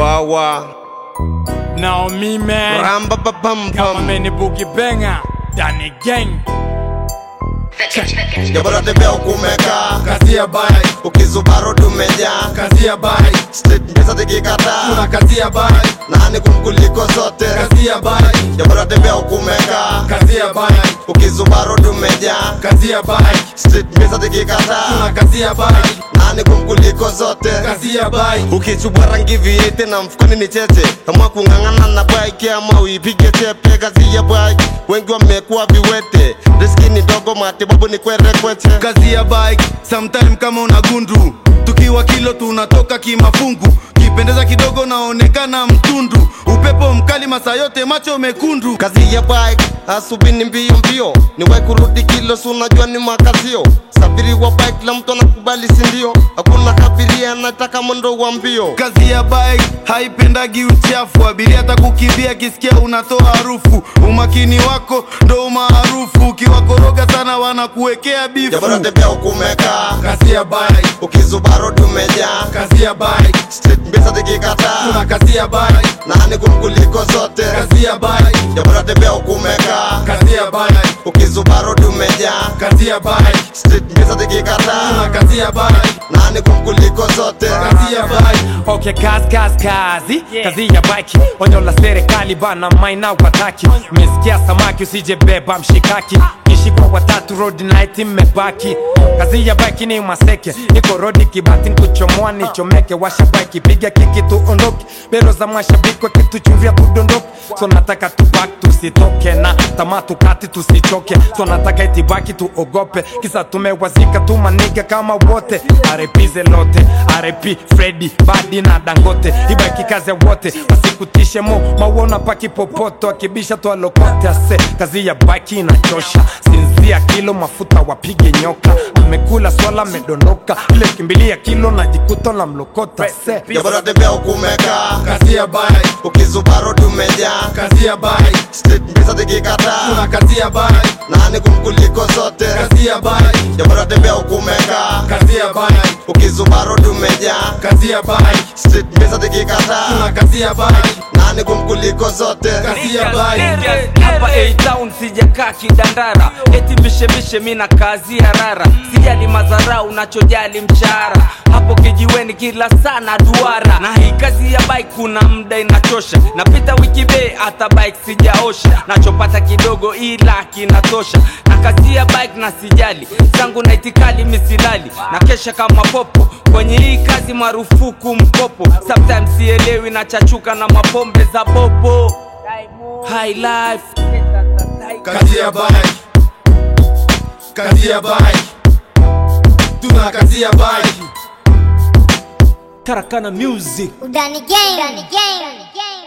wawa Naomi man ramba babam Kama bam meni boogie banger Danny gang jabara tembea ukumeka kazi ya bai ukizubaro tumejaa kazi ya bai street pesa tikikataa kuna kazi ya bai nani kumkuliko zote kazi ya bai jabara tembea ukumeka kazi ya bai ukizubaro tumejaa kazi ya bai street pesa kuna tikikataa kazi ya bai nani kumkuliko zote kazi ya bai ukichubwa rangi viete na mfukoni ni cheche amua kung'ang'ana na bike ama uipige chepe kazi ya bike wengi wamekuwa viwete riski ni dogo matibabu ni kwerekweche kazi ya bike sometime kama una gundu tukiwa kilo tunatoka kimafungu kipendeza kidogo naonekana mtundu upepo mkali masaa yote macho mekundu kazi ya bike asubini mbio mbio niwai kurudi kilo si unajua ni makazio safiri wa bike la mtu anakubali sindio hakuna kabiria anataka mwendo wa mbio kazi ya bike haipendagi uchafu abiria hata kukimbia akisikia unatoa harufu umakini wako ndo umaarufu ukiwakoroga sana wanakuwekea bifu jabara tembea ukumeka kazi ya bike ukizubaro tumejaa kazi ya bike street mbisa kuna tikikataa kazi ya bike nani kumkuliko zote kazi ya bike jabara tembea ukumeka kazi ya bike ukizubaro tumejaa kazi ya bike street mbisa kuna tikikataa kazi ya bike nani kumkuliko zote kazi ya bike Okay, kazi kazi kazi kazi ya bike onyo la serikali bana maina wataki mesikia samaki usije beba mshikaki kishikwa watatu road night mmebaki kazi ya bike ni maseke niko rodi kibati nkuchomoa nichomeke washa bike piga kiki tuondoke bero za mashabiki wakituchuvia tudondoke so nataka tubaki tusitoke na tamaa tukati tusichoke so nataka itibaki tuogope kisa tumewazika tu maniga kama wote arepize lote arepi fredi badi na dangote ibaki kazi ya wote wasikutishe mo mauona paki popoto akibisha tu alokote ase kazi ya baki inachosha sinzia kilo mafuta wapige nyoka amekula swala amedondoka ile kimbilia kilo na jikuto la mlokota se jabara tembea ukumeka kazi ya bike ukizubaro tumejaa kazi ya bike street mbisa kuna tikikataa kazi ya bike nani kumkuliko zote kazi ya bike jabara tembea ukumeka kazi ya bike ukizubaro tumejaa kazi ya bike street mbisa kuna tikikataa kazi ya bike nani kumkuliko zote kazi ya bike hapa A-Town sijakaa kidandara eti mishemishe mina kazi ya rara sijali madharau unachojali mshahara hapo kijiweni kila sana duara na hii kazi ya bike kuna muda inachosha napita wiki be hata bike sijaosha nachopata kidogo ila kinatosha na kazi ya bike na sijali zangu na itikali misilali na kesha kama popo kwenye hii kazi marufuku mkopo sometimes sielewi na chachuka na mapombe za bobo High life kazi ya bike kazi ya bike tuna kazi ya bike Karakana music Udani gang. Udani gang.